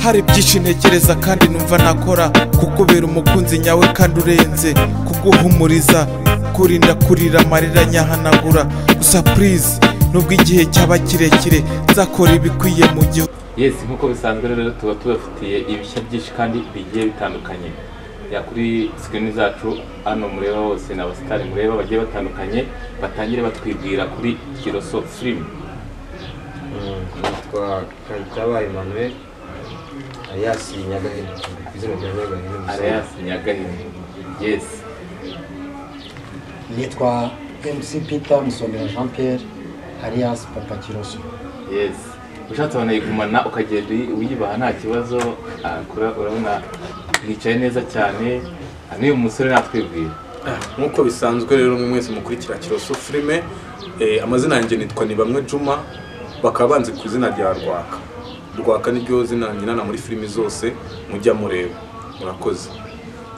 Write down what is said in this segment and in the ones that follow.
hari byinshi ntekereza kandi numva nakora kukubera umukunzi nyawe kandi urenze kuguhumuriza kurinda kurira amarira nyahanagura gusa purize nubwo igihe cyaba kirekire nzakora ibikwiye mu gihugu yesi nk'uko bisanzwe rero tuba tubafitiye ibishya byinshi kandi bigiye bitandukanye ya kuri sikini zacu hano mureba hose ni abasitari mureba bagiye batandukanye batangire batwibwira kuri kiroso firimu nitwa kayitaba emmanuel ariyasi nyagahene ku izina rya nyagahene gusa arayasi nyagahini yesi nitwa mc peter musomera jean pierre alias papa kiroso yesi ushatse wanayigumana ukagenda uyi- uyibaha nta kibazo akura urabona yicaye neza cyane Ah, n'uyu musore natwibwira nk'uko bisanzwe rero mwe mwese mukurikira kiroso filime eh, amazina yanjye nitwa ni bamwe juma bakaba banzi ku izina rya rwaka rwaka niryo zina nyinana muri filimi zose mujya mureba murakoze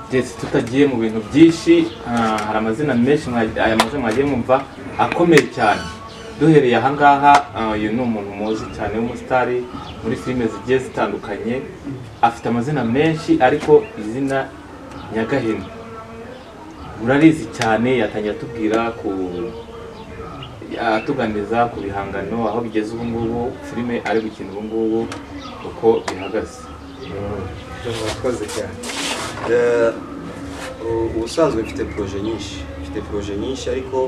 ndetse tutagiye mu bintu byinshi ah, hari amazina menshi mwa- aya mazina mwagiye mwumva akomeye cyane duhereye ahangaha ah, uyu ni umuntu muzi cyane w'umusitari muri filime zigiye zitandukanye afite amazina menshi ariko izina nyagahene murarizi cyane yatangiye atubwira ku atuganiza ku bihangano aho bigeze ubu ngubu filime ari gukina ubu ngubu uko bihagaze murakoze cyane Eh, u- ubusanzwe mfite poroje nyinshi mfite poroje nyinshi ariko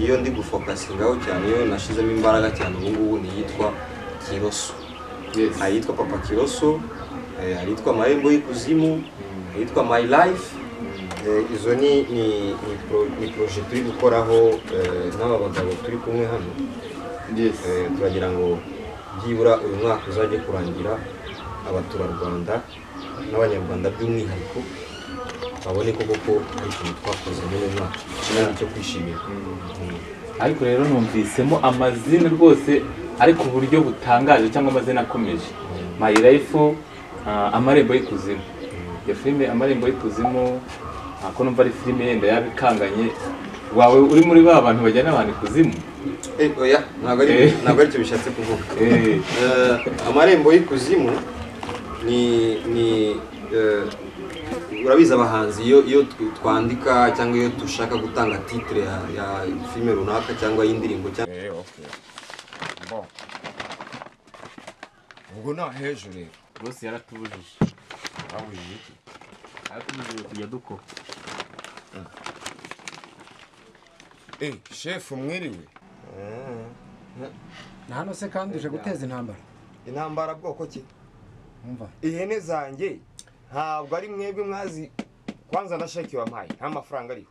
iyo ndi gufokasingaho cyane iyo nashizemo imbaraga cyane ubu ngubu ni iyitwa kiroso Yes. hari iyitwa papa kiroso eh, hari iyitwa amarembo y'ikuzimu hari iyitwa my life Eh, izo ni ni ni pro- ni poroje turi gukoraho eh, n'aba bagabo turi kumwe hano Yes. Eh, turagira ngo byibura uyu mwaka uzajye kurangira abaturarwanda n'abanyarwanda by'umwihariko babone koko ko ari ikintu twakoze muri uyu mwaka ikibazo cyo kwishimira Mm. ariko rero numvisemo amazina rwose ari ku buryo butangaje cyangwa amazina akomeje my life ah, amarembo y'ikuzimu iyo filime amarembo y'ikuzimu ah, ko numva ari filime yenda yaba ikanganye wawe uri muri ba bantu bajyana abantu ikuzimu Eh, oya ntabwo ari Eh. ntabwo aricyo bishatse kuvuga Eh, Eh, amarembo y'ikuzimu ni ni eh, urabizi abahanzi iyo iyo tw- twandika cyangwa iyo dushaka gutanga titire ya, ya filime runaka cyangwa y'indirimbo cyangwa Eh, okay. Bon. ubwo nta hejuru rero rwose yaratubujije babujije iki yaratubujije kujya dukora Eh, shefu mwiriwe na hano se kandi uje guteza intambara intambara bwoko ki umva ihene zanjye ntabwo ari mwebwe mwazi kwanza na sheki wampaye nta mafaranga ariho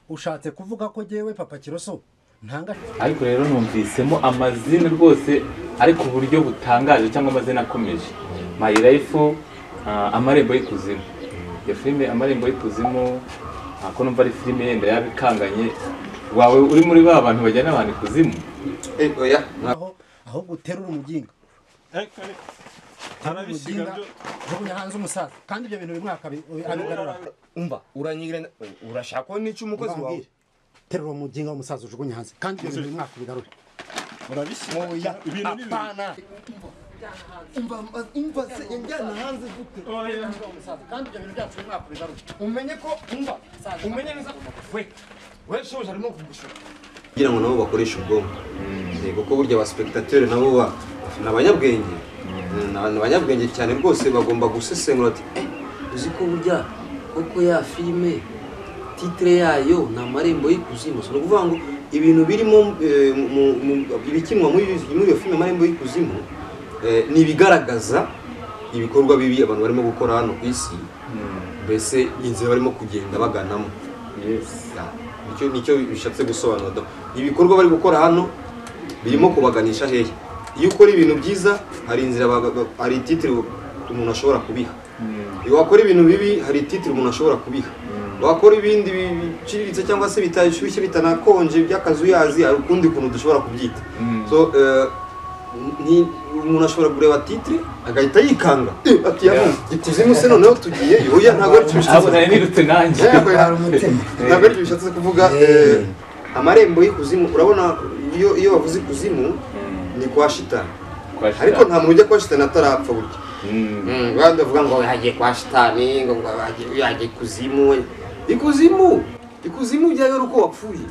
ushatse kuvuga ko jyewe papa kiroso ntanga ariko rero numvisemo amazina rwose ari ku buryo butangaje cyangwa amazina akomeje my life ah, amarembo y'ikuzimu iyo filime amarembo y'ikuzimu ah, ko numva ari filime yenda yaba ikanganye wawe uri muri ba bantu bajyana abantu ikuzimu Eh, oya aho ahubwo uterura umuginga uterura arabisiga umuginga jugunya hanze umusaza kandi ibyo bintu bimwe akabi- abigarura umva uranyigira urashaka ko nica umukozi wawe Urambwira. terura umuginga w'umusaza ujugunya hanze kandi ibyo bintu bimwe akabigarura urabisiga ibintu ni bibiri kandi ibyo bintu byacu bimwe akabigarura umenye ko umva umenye neza we we shobuja arimo kugushora kugira ngo nabo bakoreshe ubwonko yego ko burya abasipegitatere nabo ba- ni abanyabwenge Mm, ni abanyabwenge cyane rwose bagomba gusesengura ati eh uzi ko burya koko ya filime titire yayo ni amarembo y'ikuzimu so ni ukuvuga ngo ibintu birimo eh, mu- mu- ibikinwa muri muri iyo filime amarembo y'ikuzimu eh, ni ibigaragaza ibikorwa bibi abantu barimo gukora hano ku isi mbese inzira barimo kugenda baganamo Ya, nicyo nicyo bishatse gusobanura do. ibikorwa bari gukora hano birimo kubaganisha hehe iyo ukora ibintu byiza hari inzira ba- ba- hari ititire umuntu ashobora kubiha iyo wakora ibintu bibi hari ititire umuntu ashobora kubiha wakora ibindi bi- biciriritse cyangwa se bitashyushye bitanakonje by'akazuyazi hari ukundi kuntu dushobora kubyita so eh, ni umuntu ashobora kureba titire agahita yikanga Eh, ati yamu ikuzimu se noneho tugiye yoya ntabwo ntabwo aricyo bishatse nari nirutse nanjye Ntabwo yari umutima. ntabwo aribyo bishatse kuvuga eh, amarembo y'ikuzimu urabona iyo iyo bavuze ikuzimu ni kwa shitani ariko nta muntu ujya kwa shitani atarapfa burya badavuga ngo yagiye kwa shitani ngo ngo yagiye- yagiye ikuzimu ikuzimu ikuzimu ujyayo ari uko wapfuye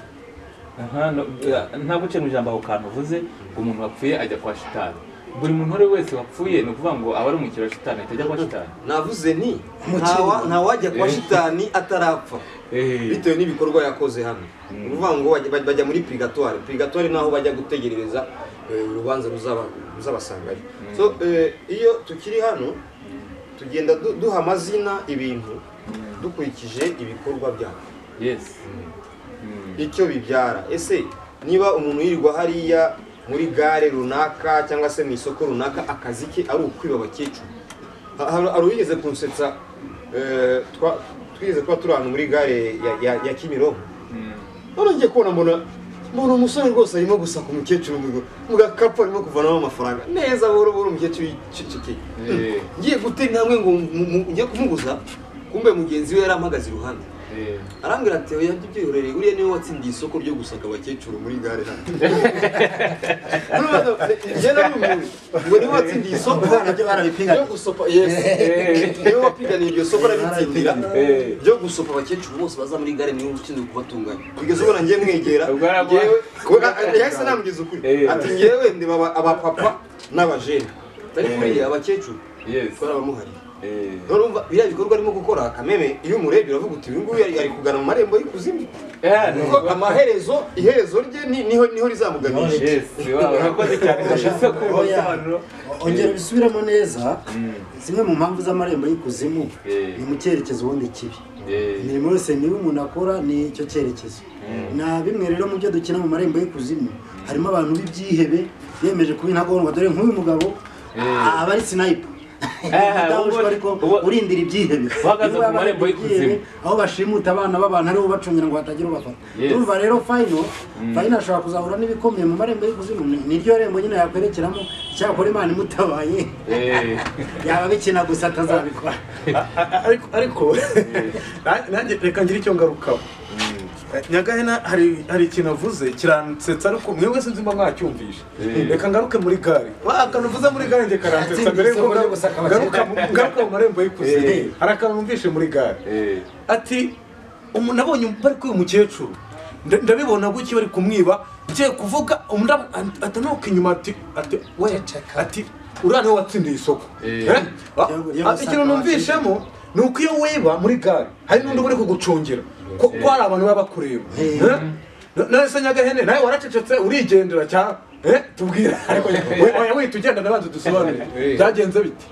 Aha, no- eh, ntabwo uciye mu ijambo ako kantu uvuze ngo umuntu wapfuye ajya kwa shitani buri muntu uwo ari we wese wapfuye ni ukuvuga ngo aba ari umukiriya wa shitani ahita ajya kwa shitani navuze ni ntawa- ntawajya kwa shitani atarapfa bitewe n'ibikorwa yakoze hano ni ukuvuga ngo bajya- bajya bajya muri purigatoire purigatoire ni aho bajya gutegerereza eh, urubanza ruzaba- ruzabasangayo so eh, iyo tukiri hano tugenda du- duha amazina ibintu dukurikije ibikorwa byabo yes icyo bibyara ese niba umuntu yirirwa hariya muri gare runaka cyangwa se mu isoko runaka akazi ke ari ukwiba abakecuru Ha- hari hari uwigeze kunsetsa eh, twa- twigeze kuba turi ahantu muri gare ya, ya, ya kimironko none ngiye kubona mbona mbona umusore rwose arimo gusaka umukecuru mu- mu gakapu arimo kuvanamo amafaranga neza buhoro buhoro umukecuru yicecekeye Eh. ngiye gutera intambwe ngo mu- mu- njye kumuguza kumbe mugenzi we yari ampagaze iruhande Eh. arambwira ati oya ibyo byihorereye uriya niwe watsindiye isoko ryo gusaka abakecuru muri gare hano Urumva, njye narumiwe ngo niwe watsindiye isoko ryo gusopa yesi niwe wapiganiye iryo soko arabitsindira ryo gusopa abakecuru bose baza muri gare niwe ushinzwe kubatunganya bigeze ubona njye mwegera Ubwo arabona. njyewe kuko- a- yahise anambwiza ukuri Eh. ati njyewe ndeba aba- abapapa n'abajene atari kuriya abakecuru yes twari abamuhariye Eh. urumva biriya bikorwa arimo gukora kameme iyo umurebye uravuga uti uyu nguyu ari ari kugana mu marembo y'ikuzimu Eh, ni kuko ukuvuga- amaherezo iherezo rye ni- niho niho rizamuganisha yes wa- urakoze cyane ndashyize kumva Oya, ibisobanuro o- ongera ubisubiremo neza zimwe mu mpamvu z'amarembo y'ikuzimu Eh. ni mu cyerekezo ubundi kibi Eh. imirimo yose niba umuntu akora ni icyo cyerekezo na bimwe rero mu byo dukina mu marembo y'ikuzimu harimo abantu b'ibyihebe biyemeje kuba intagondwa dore nk'uyu mugabo a- aba ari sinayipa ubu- ariko ubu- urindira ibyihebe Uhagaze Niba ku marembo ari ibyihebe, y'ikuzimu. aho bashimuta abana b'abantu aribo bacungira ngo hatagira ubafata Yes. urumva rero fayino fayino ashobora kuzahura n'ibikomeye mu marembo y'ikuzimu Ni- niryo rembo nyine yakwerekeramo icyakora imana imutabaye Eh. yaba bikina gusa atazabikora ariko ariko na- nanjye reka ngire icyo ngarukaho nyagahena hari hari ikintu avuze kiransetsa ariko mwe wese nzima mwacyumvishe reka ngaruke muri gare wa akantu uvuze muri gare njye karansetsa mbere yuko Isoko ryo gusaka ngaruka ngaruka- ngaruka mu marembo Eh. y'ikuzimu hari akantu numvishe muri gare Eh. ati umu- nabonye bari kwiba umukecuru nda- ndabibona gutya bari kumwiba ngiye kuvuga umuraba atanuka inyuma ati ati we ati uriya niwe watsindiye isoko Eh? Ah, Yo- yo ah, gusaka ikintu numvishemo ni uko iyo wiba muri gare hari n'undi uba uri kugucungira ko ko hari abantu baba bakureba Eh? Na- nawe se nyagahene nawe waracecetse urigendera cyangwa eh tubwira ariko we- oya wihita ugenda nabanza dusobanurire Eh. byagenze bite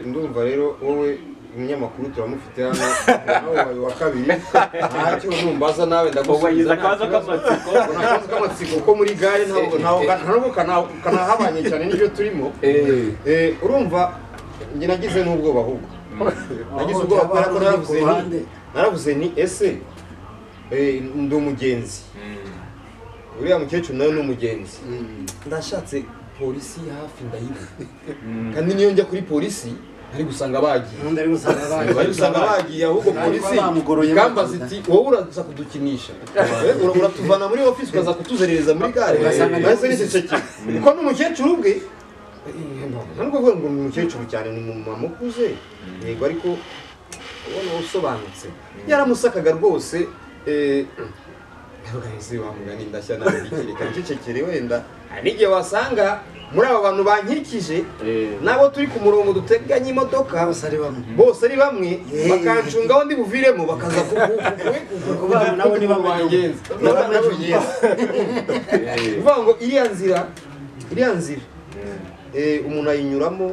ndumva rero wowe umunyamakuru turamufite hano nawe wawe wa kabiri ntacyo numbaza nawe ubwo yagize ndagusubiza akabazo k'amatsiko akabazo k'amatsiko ko muri gare ntabwo ntabwo ntabwo kana- kanahabanye cyane n'ibyo turimo Eh, urumva njye nagize n'ubwoba ahubwo nagize Aho ubwoba byaba kubera ko naravuze hari ku ni- ruhande. naravuze ni ese eh, ndi umugenzi uriya mukecuru nawe ni umugenzi ndashatse polisi hafi ndayibona kandi niyo njya kuri polisi ari gusanga bagiye undi ari gusanga abandi bari usanga bagiye ahubwo polisi bamugoroye ikambaza bakunda. iti wowe uraza kudukinisha Eh, ura- uratuvana muri ofisi ukaza kutuzerereza muri gare Ugasanga ni nahise nicecekeye kuko n'umukecuru ubwe eh, ntabwo avuga ngo ni umukecuru cyane ni umumama ukuze yego ariko ubona usobanutse yaramusakaga rwose eh, Ndavuga ngo ese wamugani ndashya nawe ndikire kandi icecekere wenda hari n'igihe wasanga muri aba bantu bankikije nabo turi ku murongo duteganye imodoka bose ari bamwe bose ari bamwe Yeah. bakancunga aho ndi buviremo bakaza Nabo- nabo ni bamwe. Nabo- nabo- kuvuga ngo iriya nzira iriya nzira eh, umuntu ayinyuramo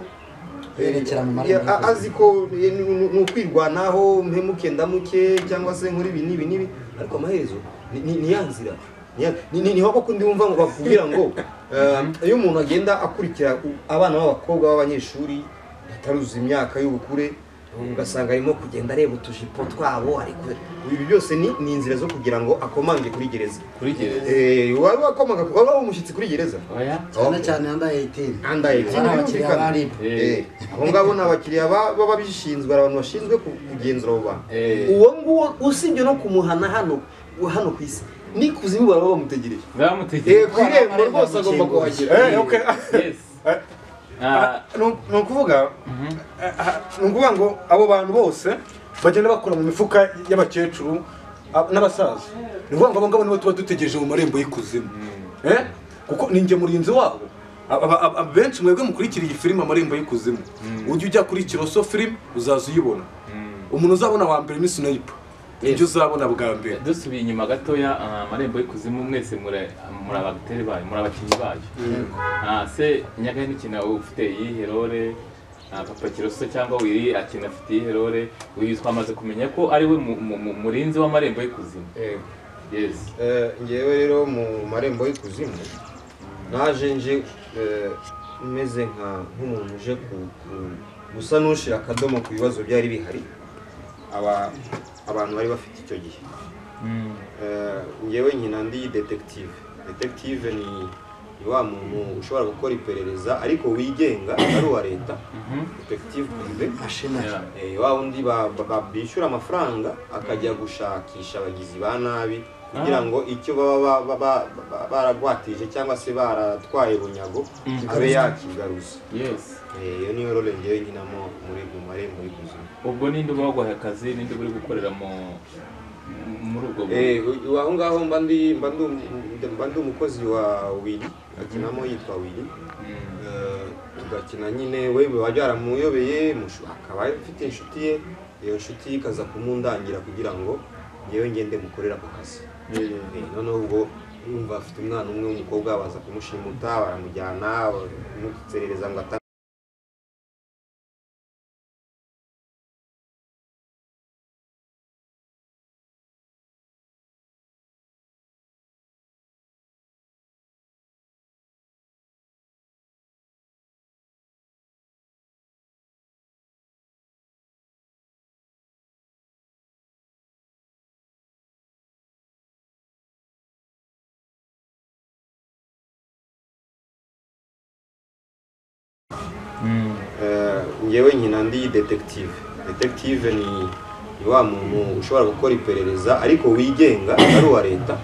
eh, Yerekera mu marembo ya- a- y'ikuzimu. azi ko eh, ni- ni ni ukwirwanaho mpemuke ndamuke cyangwa se nkora ibi n'ibi n'ibi ariko amaherezo ni- ni ni ya nzira Ni ya- ni- ni- niho kuko ndi wumva ngo bakubwira ngo eh, iyo umuntu agenda akurikira u- abana b'abakobwa b'abanyeshuri ataruzuza imyaka y'ubukure ugasanga arimo kugenda areba utujipo twabo ari kure ibi byose ni ni inzira zo kugira ngo akomange kuri gereza kuri gereza Eh, wari wakomaga wari umushyitsi kuri gereza oya cyane cyane yambaye 18 andaye Aba ni abakiriya ba RIB. Eh, abo ngabo ni abakiriya ba- baba bishinzwe hari abantu bashinzwe ku- kugenzura abo bantu Eh. uwo nguwo usibye no kumuhana hano hano ku isi ni kuzimu baba bamutegereje bamutegeye Eh, ku irembo rwose agomba kuhagera eh okay yes Eh, Ah. Nu- ni ukuvuga ah, ni ukuvuga ngo abo bantu bose bagenda bakora mu mifuka y'abakecuru ab- n'abasaza ni ukuvuga ngo abo ngabo nibo tuba dutegereje mu marembo y'ikuzimu Eh? kuko ni njye murinzi wabo Aba- aba- aba- benshi mwebwe mukurikira iyi filime amarembo y'ikuzimu ujya ujya kuri kiroso filime uzaza uyibona umuntu uzabona wa mbere ni sinayipa nibyo uzabona bwa mbere dusubiye inyuma gatoya ah, amarembo y'ikuzimu mwese muri muri abagitere bayo muri abakinnyi bayo Ah, se nyagahe ukina ufite iyihe role Ah, papa kiroso cyangwa wiri akina afite iyihe role uyu twamaze kumenya ko ari we mu- mu- mu- murinzi w'amarembo y'ikuzimu yes Eh, ngewe rero mu marembo y'ikuzimu naje nje eh, meze nka nk'umuntu uje ku- ku- gusa n'ushyira akadomo ku bibazo byari bihari aba abantu bari bafite icyo gihe Eh, ngewe nkina ndi detektive detektive ni ni wa muntu ushobora gukora iperereza ariko wigenga ari uwa leta detektive privé mashinari Yeah. Eh, wa wundi ba- ba- ba- bishyura amafaranga akajya gushakisha abagizi ba nabi kugira ngo icyo baba ba- ba- ba- ba- baragwatije cyangwa se baratwaye bunyago abe yakigaruza yes Eh, iyo niyo role ngewe nkinamo muri mu marembo y'ubuzima ubwo ninde uba waguhaye akazi ninde uba uri gukorera mu muri ubwo buryo Eh, u- aho ngaho mba ndi mba ndi um- mba ndi umukozi wa wili akinamo yitwa wili Eh, tugakina nyine we biba byaramuyobeye mushu- akaba afite inshuti ye iyo nshuti ye ikaza kumundangira kugira ngo ngewe ngende mukorera ako kazi Eh, noneho ubwo yumva afite umwana umwe w'umukobwa baza kumushimuta baramujyana bamuserereza ngo ata Eh, ngewe nkina ndi detektive detektive ni ni wa muntu ushobora gukora iperereza ariko wigenga ari uwa leta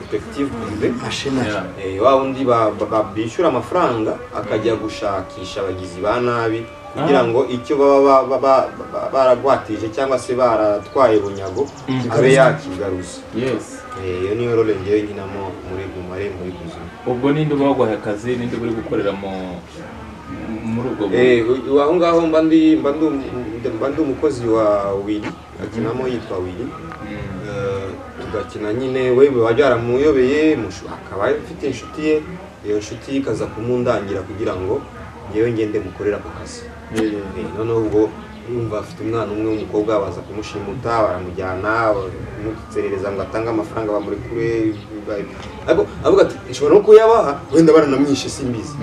detektive prive mashinari Yeah. Eh, wa wundi ba- ba- ba- bishyura amafaranga akajya gushakisha abagizi ba nabi kugira ngo icyo baba ba- ba- ba- ba- baragwatije cyangwa se baratwaye bunyago abe yakigaruza yes Eh, iyo niyo role ngewe nkinamo muri mu marembo y'ubuzima ubwo ninde uba waguhaye akazi ninde uba uri gukorera mu muri ubwo buryo Eh, u- aho ngaho mba ndi mba ndi um- mba ndi umukozi wa wili akinamo yitwa wili Eh, tugakina nyine we biba byaramuyobeye mushu- akaba afite inshuti ye iyo nshuti ye ikaza kumundangira kugira ngo ngewe ngende mukorera ako kazi Eh, noneho ubwo yumva afite umwana umwe w'umukobwa baza kumushimuta baramujyana bamuserereza ngo atange amafaranga bamurekure ba- ariko avuga ati nshobora no kuyabaha wenda baranamwishe simbizi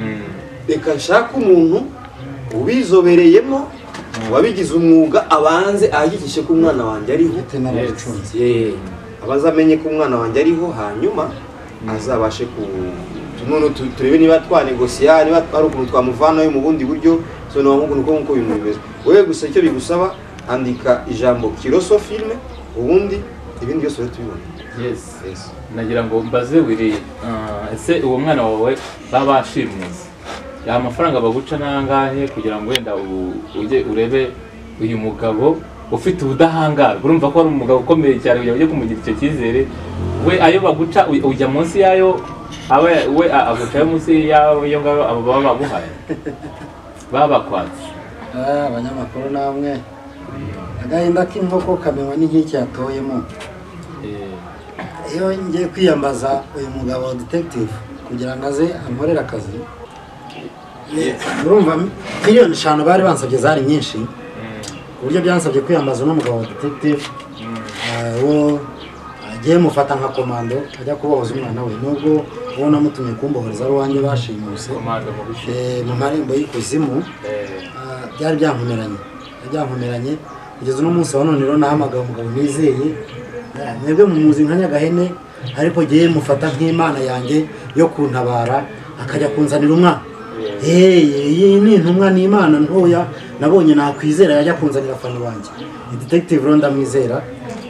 reka nshake umuntu ubizobereyemo wabigize umwuga abanze ahagikishe ko umwana wanjye ariho ndetse n'ababicunze Ye, abaze amenye ko umwana wanjye ariho hanyuma azabashe ku none tu- turebe niba twanegosiya niba hari ukuntu twamuvanayo mu bundi buryo so ni ukuntu ko nk'uko ibintu bimeze wowe gusa icyo bigusaba andika ijambo kiroso filime ubundi ibindi byose uri tubibona yes nagira ngo mbaze wiri ah, ese uwo mwana wawe baba bashimuze ya mafaranga baguca n'angahe kugira ngo wenda u- ujye urebe uyu mugabo ufite ubudahangarwa urumva ko ari umugabo ukomeye cyane kugira ngo ujye kumugira icyo cyizere we ayo baguca uy- ujya munsi yayo aba we a- agucayo munsi yayo iyo ngabo abo baba baguhaye baba bakwatse Ah, abanyamakuru namwe agahinda k'inkoko kamenywa n'inkiki yatoyemo Eh, iyo ngiye kwiyambaza uyu mugabo wa detekitivu kugira ngo aze ankorere akazi urumva miliyoni eshanu bari bansabye zari nyinshi ku buryo byansabye kwiyambaza uno mugabo wa detekitivu uwo agiye mufata nka komando ajya kubohoza umwana we nubwo uwo namutumye kumbohereza ari uwanjye bashimuse komanda mu bice eh, mu marembo y'ikuzimu Eh, Ah, byari byankomeranye byari byankomeranye kugeza uno munsi wa none rero nahamagaye umugabo nizeye Ah, mwebwe mumuzi nka nyagahene ariko ngewe mufata nk'imana yanjye yo kuntabara akajya kunzanira umwana iyi ni intumwa ni imana ntoya nabonye nakwizera yajya kunzanira afana wanjye ni detektive rero ndamwizera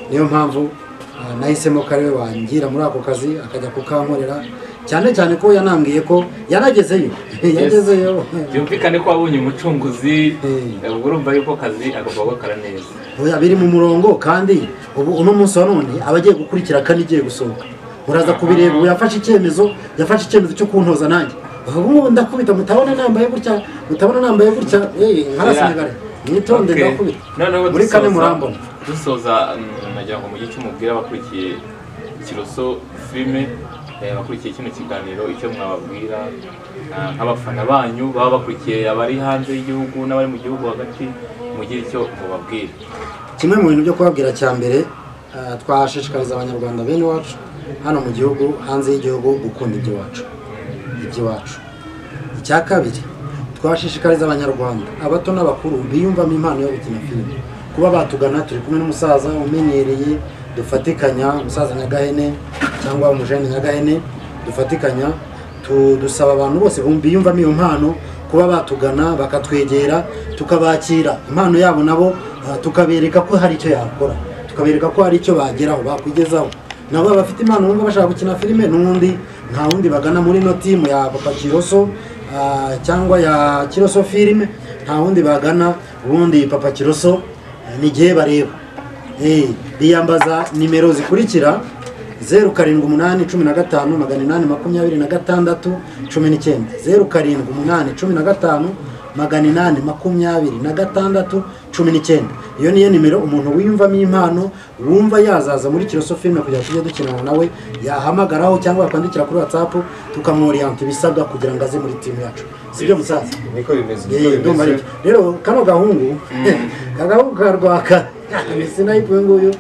niyo mpamvu ah, nahisemo ko ariwe wangira muri ako kazi akajya kukankorera cyane cyane ko yanambwiye ko yanagezeyo yagezeyo byumvikane ko wabonye umucunguzi Eh. ubwo urumva yuko akazi agomba gukora neza Oya, biri mu murongo kandi ubu uno munsi wa none aba agiye gukurikira kandi igiye gusohoka uraza kubireba ubu yafashe icyemezo yafashe icyemezo cyo kuntoza nanjye ubu ndakubita mutabona nambaye gutya mutabona nambaye gutya eh, nkarasenegare mwitonde Okay. ndakubita Noneho muri dusoza- kane murambona dusoza mm, nagira ngo mugire icyo mubwira abakurikiye kiroso filime eh, bakurikiye kino kiganiro icyo mwababwira ah, nk'abafana banyu baba bakurikiye abari hanze y'igihugu n'abari mu gihugu hagati mugire icyo mubabwira kimwe mu bintu byo kubabwira cya mbere eh, twashishikariza abanyarwanda bene iwacu hano mu gihugu hanze y'igihugu gukunda iby'iwacu iby'iwacu icya kabiri twashishikariza abanyarwanda abato n'abakuru biyumvamo impano yo gukina filime kuba batugana turi kumwe n'umusaza umenyereye dufatikanya umusaza nyagahene cyangwa umujene nyagahene dufatikanya tu- dusaba abantu bose bumva- biyumvamo iyo mpano kuba batugana bakatwegera tukabakira impano yabo nabo ah, tukabereka ko hari icyo yakora tukabereka ko hari icyo bageraho bakwigezaho nabo bafite impano bumva bashaka gukina filime n'undi nta wundi bagana muri ino timu ya papa kiroso ah, cyangwa ya kiroso filime nta wundi bagana ubundi papa kiroso eh, n'igihe bareba Eh, biyambaza nimero zikurikira zeru karindwi umunani cumi na gatanu magana inani makumyabiri na gatandatu cumi n'icyenda zeru karindwi umunani cumi na gatanu magana inani makumyabiri na gatandatu cumi n'icyenda iyo niyo nimero umuntu wiyumvamo impano wumva yazaza muri kiroso filime kugira ngo tujye dukinana nawe yahamagaraho cyangwa yakwandikira kuri whatsapp tukamworiyanta ibisabwa kugira ngo aze muri timu yacu si byo musaza niko bimeze Yewe, ndumva aribyo. rero kano gahungu ka gahungu ka rwaka sinayipu uyu nguyu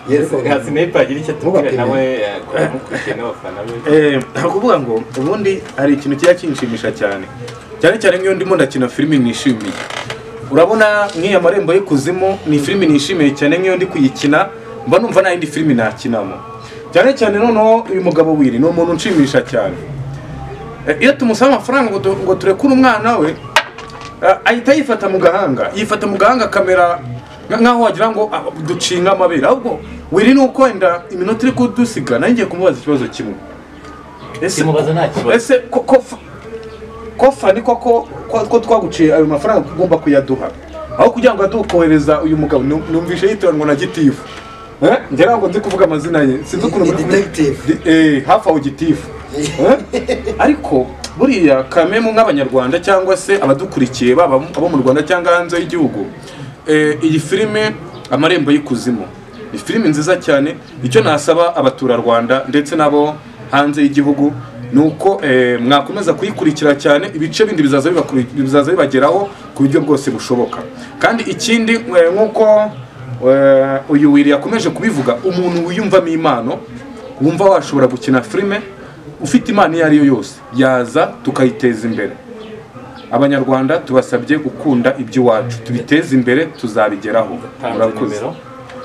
Yes, nka sinipa agira icyo atubwira Mubapime. nawe eh, ku bamukurikiye n'abafana be nta kuvuga ngo ubundi hari ikintu kijya kinshimisha cyane cyane cyane nk'iyo ndimo ndakina filimi nishimiye urabona nk'iyo amarembo y'ikuzimu ni filimi nishimiye cyane nk'iyo ndi kuyikina mba numva nta yindi filimi nakinamo cyane cyane noneho uyu mugabo wiri ni umuntu unshimisha cyane Eh, iyo tumusaba amafaranga ngo tu- ngo turekure umwana we eh, ahita yifata mu gahanga yifata mu gahanga kamera nk'aho wagira ngo ah, ducinga amabere ahubwo wiri ni uko wenda iminota iri kudusiga nanjye ngiye kumubaza ikibazo kimwe ese Simubaza nta kibazo. ese ko- ko fa- ko fa ni koko ko- ko twaguciye ayo mafaranga ugomba kuyaduha aho kugira ngo adukohereza uyu mugabo nu- numvishe yitira ngo na gitifu Eh, njye ntabwo nzi kuvuga amazina ye sinzi ukuntu Ni detective. Di- eh, hafi aho gitifu Eh? ariko buriya kamemu nk'abanyarwanda cyangwa se abadukurikiye baba abo mu rwanda cyangwa hanze y'igihugu eh, iyi filime amarembo y'ikuzimu ni filime nziza cyane icyo nasaba abaturarwanda ndetse n'abo hanze y'igihugu ni uko eh, mwakomeza kuyikurikira cyane ibice bindi bizaza bibakuri- bizaza bibageraho ku buryo bwose bushoboka kandi ikindi eh, nk'uko eh, uyu wiri yakomeje kubivuga umuntu wiyumvamo impano wumva washobora gukina filime ufite impano iyo ari yo yose yaza tukayiteza imbere abanyarwanda tubasabye gukunda iby'iwacu tubiteze imbere tuzabigeraho Tanze murakoze nimero.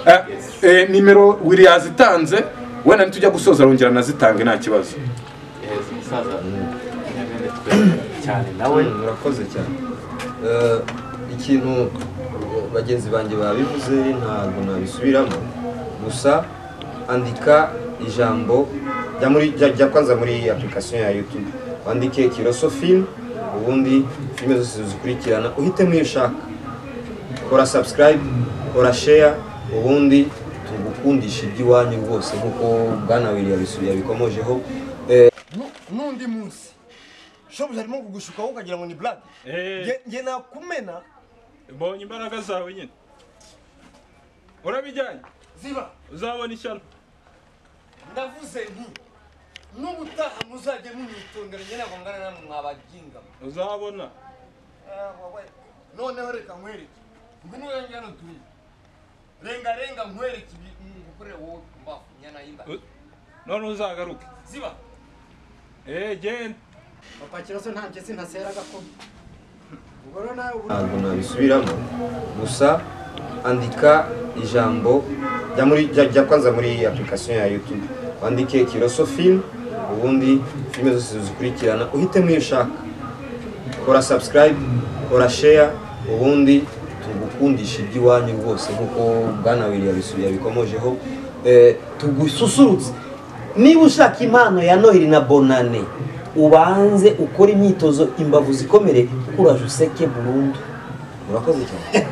Eh, eh, nimero wiri yazitanze wenda nitujya gusoza arongera anazitange nta kibazo Yes, umusaza nyamwende twemera cyane nawe murakoze cyane Eh, ikintu eh, bagenzi banjye babivuze ntabwo nabisubiramo gusa andika ijambo jya muri jya- jya kwanza muri application ya youtube wandike kiroso film ubundi filime zose zikurikirana uhitemo iyo ushaka kora subscribe kora share ubundi tugukundisha iby'iwanyu rwose nk'uko bwana wili yabisubiye yabikomojeho Nu- n'undi munsi shobuja arimo kugushukaho ukagira ngo ni blague Nge- nge nakumena mbonye imbaraga zawe nyine urabijyanye ziba uzabona ishyano ndavuze nti n'ubutaha muzajye mumwitondera nge ntabwo ngana namwe mwabagingamo uzabona noneho reka nkwereke ngwino yange hano turi renga renga nkwereke ngukorere wowe mbafu nyana y'imba U- none uzagaruke ziba eee genda papakiraso nta mpyisi ntasera gakondo ubwo rero nawe ubu ntabwo nabisubiramo gusa andika ijambo jya muri jya jya kwanza muri application ya youtube wandike kiroso film ubundi filime zose zikurikirana uhitemo iyo ushaka kora subscribe kora share ubundi tugukundisha iby'iwanyu rwose nk'uko bwana wili yabisubiye yabikomojeho Eh, tugususurutse niba ushaka impano ya noheli na bonane ubanze ukore imyitozo imbavu zikomere uraje useke burundu murakoze cyane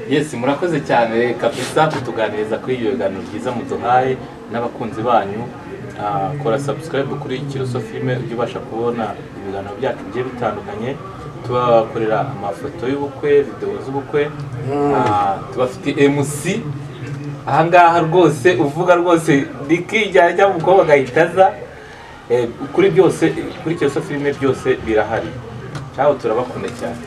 yesi murakoze cyane kabisa kutuganiriza kuri iyo biganiro byiza muduhaye n'abakunzi banyu Ah, kora subscribe kuri kiroso filime ujye ubasha kubona ibiganiro byacu bigiye bitandukanye tubakorera amafoto y'ubukwe videwo z'ubukwe Ah, tubafite mc ahangaha rwose uvuga rwose rikijyana cyangwa umukobwa agahita aza Eh, kuri byose kuri kiroso filime byose birahari cyaho turabakunda cyane